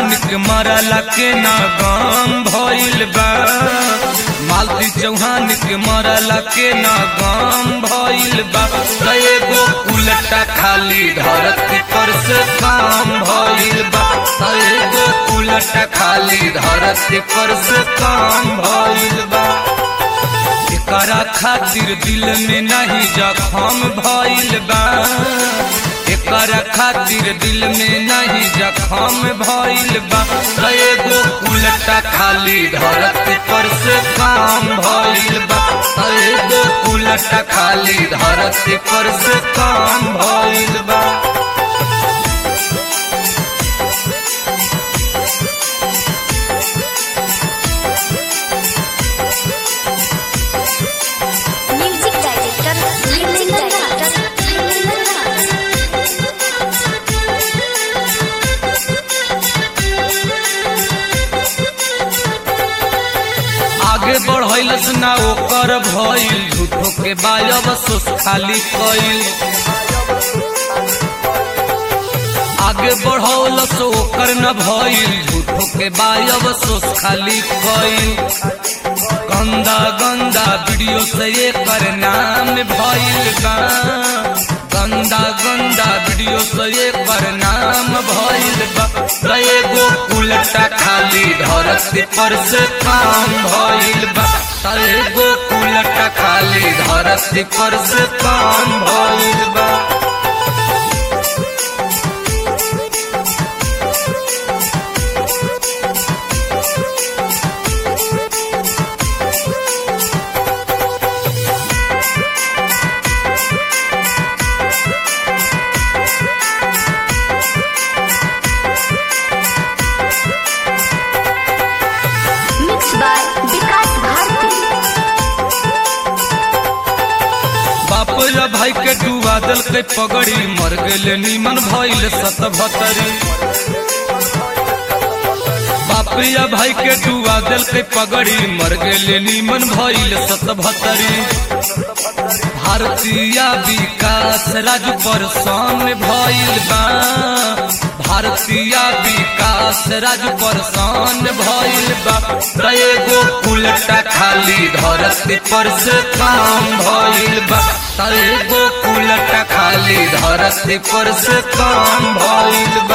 चौहान के मरला के ना गाम भइल बा मालती चौहान के मरला के ना गाम भइल बा कए गो उलटा खाली धरती पर से काम भइल बा कए गो उलटा खाली धरती पर से काम भइल बा एकरा खातिर दिल में नहीं जखम भइल बा एकरा खातिर दिल में नहीं जखम भइल बा कए गो उलटा खाली धरती पर से काम भइल बा कए गो उलटा खाली धरती पर से काम भइल बा म्यूजिक डायरेक्टर म्यूजिक डायरेक्टर आगे बढ़ैलस ना ओकर भइल झूठो के बायब सोस खाली कइल आगे बढ़ौलस ओकर न भइल झूठो के बायब सोस खाली कइल गंदा गंदा वीडियो से एकर नाम भइल बा गंदा गंदा वीडियो से एकर नाम भइल बा कए गो उलटा खाली धरती पर से काम भइल बा कए गो उलटा खाली धरती पर से काम भइल बा मिक्स बाय विकास भारती बाप रे भाई के डुबा दल के पगड़ी मर गेले नीमन भइल सत भतरी बाप रे भाई के डुबा दल के पगड़ी मर गेले नीमन भइल सत भतरी भारतीय विकास राजू पर सामने भइल बा भारतीय विकास राजू पर सामने भइल बा कए गो उलटा खाली धरती पर से काम भइल बा कए गो उलटा खाली धरती पर से काम भइल बा